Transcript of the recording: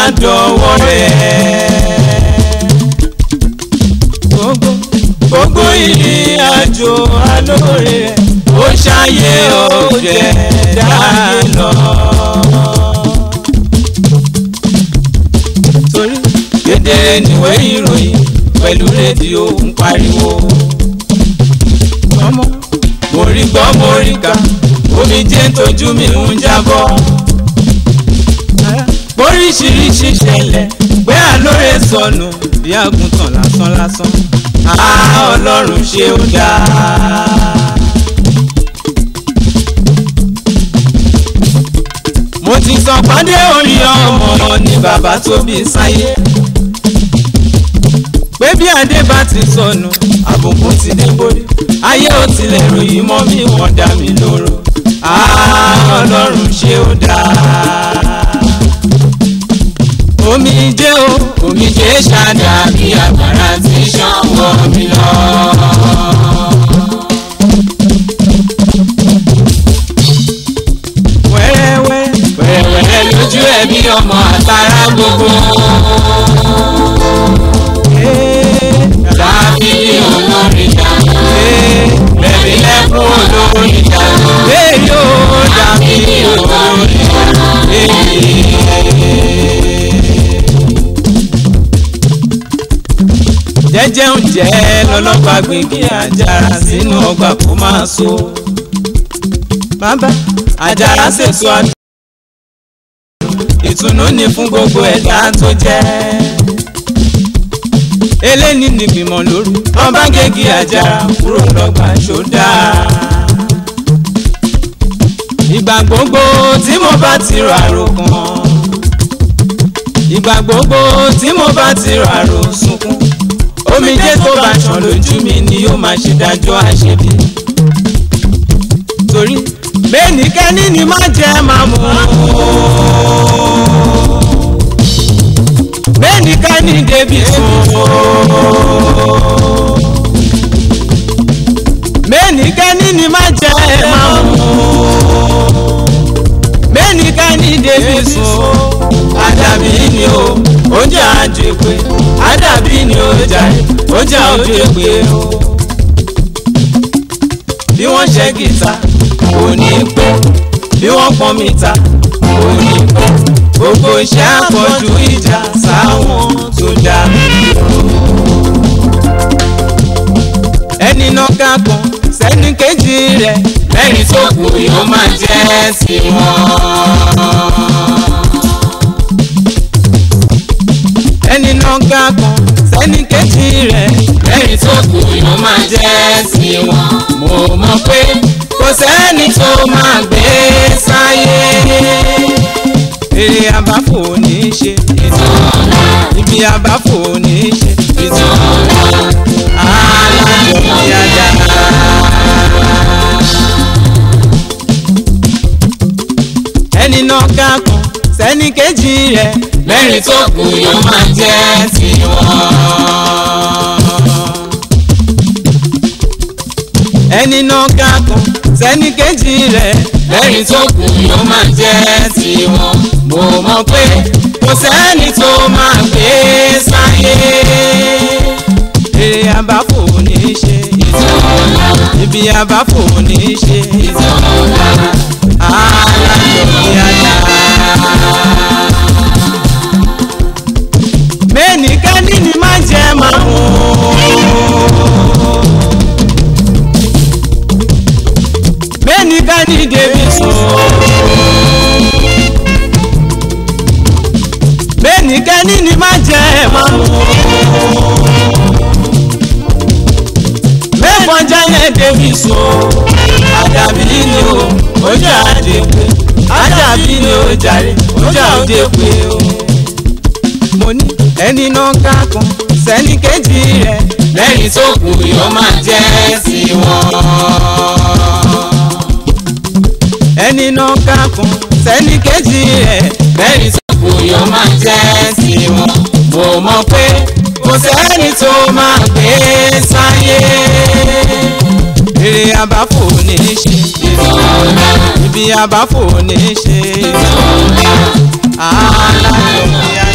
dọ̀wọ́ rẹ̀. gbogbo gbogbo ìrìn àjò alóore rẹ̀ ó ṣàyè òjẹ̀ dáyé lọ. torí kedere níwé ìròyìn pẹ̀lú rédíò ń pariwo. ọmọ mo rí gbọ́ mo rí kà omijé ń tójú mi ń jábọ́. oríṣiríṣi ṣẹlẹ̀ pé àlóore sọnù bí àgùntàn lásán lásán. a ọlọ́run ṣe ó dáa. mo ti sọ pàdé orí ọmọ ní bàbá tó bí sáyé pé bí adé bá ti sọnù àbùkù ti dé borí ayé ò tilẹ̀ ròyìn mọ́ mi wọ́n dá mi lóró ọlọ́run ṣe ó dáa. omijé o omijé ṣáda bí agbára ti ṣàn wọ́ mi lọ. wẹ́rẹ́wẹ́ wẹ́rẹ́wẹ́rẹ́ lójú ẹ̀ bí ọmọ àtàrà gbogbo. Dábìlì olórin dànù. Bẹ̀bí lẹ́kún olórin dànù. Èyí ò dábìlì olórin dànù. Jẹ́jẹ́ oúnjẹ lọ́lọ́pàá gbìngì àjàrà sínú ọgbà kó máa so. Bàbá àjàrà ṣètò àdúrà ìtùnú ni fún gbogbo ẹ̀dá tó jẹ́. eléni ni gbìmọ̀ lóru wọ́n bá gègé àjàrà kúrò lọ́gbà ṣódà. ìgbà gbogbo tí mo bá ti rọ àrò kan ìgbà gbogbo tí mo bá ti rọ àrò sunkún omijé tó bá ṣàn lójú mi ni yóò máa ṣe dájọ́ àṣebí torí bẹ́ẹ̀nikẹ́ni ni má jẹ́ máa mú bẹ́ẹ̀nikẹ́ni débi sùn bẹ́ẹ̀nikẹ́ni ni má jẹ́ máa mú bẹ́ẹ̀nikẹ́ni débi sùn àdàbí ni o oúnjẹ àjèpé àdàbí ni o jàre oúnjẹ àjèpé o bí wọ́n ṣe gìtá kò ní pẹ́ bí wọ́n pọ́n mi ta kò ní pẹ́ gbogbo iṣẹ́ àpọ̀jù ìjà sáwọn tó dá mi dúró. ẹni náà ká kan sẹ́ni kejì rẹ̀ lẹ́yìn tó kù yóò máa jẹ́ sí wọn. ẹni náà ká kan sẹ́ni kejì rẹ̀ lẹ́yìn tó kù yóò máa jẹ́ sí wọn. mo mọ̀ pé kò sẹ́ni tó máa gbé sáyé. èrè àbáfò ní í ṣe ìtọ́lá ibi àbáfò ní í ṣe ìtọ́lá alájọ bí ajá. ẹni náà ká kan sẹ́ni kejì rẹ̀ lẹ́rìn tó kù yóò máa jẹ́ tiwọn ẹni náà ká kan sẹ́ni kejì rẹ̀ lẹ́yìn tó kù yóò máa jẹ́ tiwọn. mo mọ̀ pé kò sẹ́ni tó máa gbé sáyé. èrè àbáfò ní í ṣe ìtọ́lá ibi àbáfò ní í ṣe ìtọ́lá alájọ ní ajá. mẹ́nìkẹ́ni ni má jẹ́ máa mú bẹ́nìkẹ́ni débi sùn. bẹ́nìkẹ́ni ni má jẹ́ máa mú. mẹ́fọ́n jálẹ̀ débi sùn. àdàbí ni o ojú àdé pé àdàbí ni o jàre ojú àdé pé o. mo ní ẹni náà ká kan sẹ́ni kejì rẹ̀ lẹ́yìn tó kù yóò máa jẹ́ sí wọn ẹni náà ká kan sẹ́ni kejì rẹ̀ lẹ́yìn tó kù yóò máa jẹ́ sí wọn. mo mọ̀ pé kò sẹ́ni tó máa gbé sáyé. èrè àbáfò ní í ṣe ìtọ́lá ibi àbáfò ní í ṣe ìtọ́lá alájọ bí a.